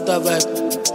Kalakuta vibe.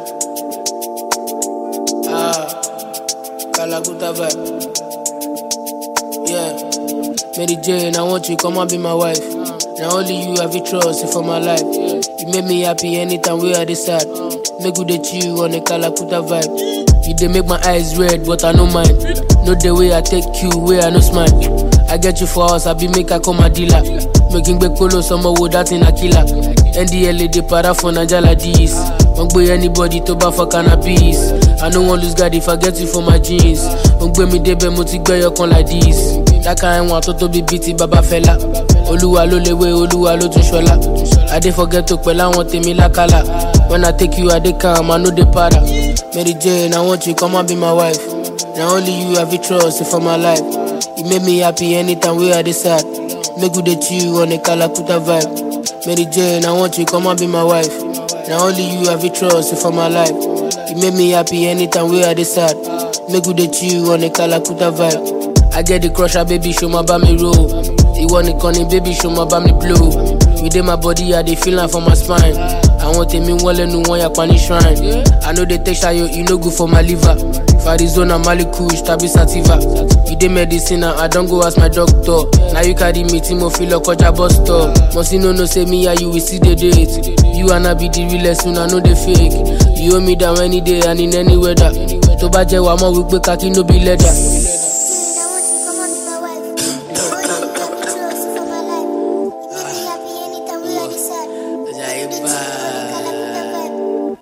Ah, Kalakuta vibe. Yeah. Mary Jane, I want you come and be my wife. Now only you have a trust for my life. You make me happy anytime we are this sad. Make good at you on a Kalakuta vibe. You dey make my eyes red, but I no mind. No the way I take you, way I no smile. I get you for us, I be make I come a dealer. Making big colo, summer wood that in a killer. NDLA dey para for Naija like this. Won't gbé anybody to bá for cannabis. I no wan lose guard if I get you for my jeans. Won't gbé mi débẹ̀ mo ti gbẹ́yọ̀ kan like this. Dáka ẹ̀wọ̀n tó tóbi bíi ti bàbá Fẹlá. Olúwa ló léwé, Olúwa ló tún ṣọlá. I dey forget to pẹ̀lú àwọn tèmi lákàlà. When I take you, I dey calm, I no dey para. Mary Jane, I want you come and be my wife. Na only you have a trust for my life. You make me happy anytime we are this sad. Make good at you on a Kalakuta vibe. Mary Jane, I want you come and be my wife. Na only you have a trust for my life. You make me happy anytime we are this sad. Make good at you on a Kalakuta vibe. I get the crusher, baby, show my me roll. Ìwọ nìkan ni baby, show my me blow. Within my body, I dey feel am for my spine. Àwọn tèmi wọ́n lẹ́nu wọn yapa ní shrine. I no dey take ṣayo, e no good for my liver. Farizona, Malikush, tàbí Sativa. You dey medicine and I don go ask my doctor. Na you carry me tí mo fi lọ kọjá bus stop. Mọ̀sí no know say me and you we still dey date. You and I be the realest, una no dey fake. You hold me down any day and in any weather. Tó bá jẹ́ wàá mọ̀ wípé kaki no be leather.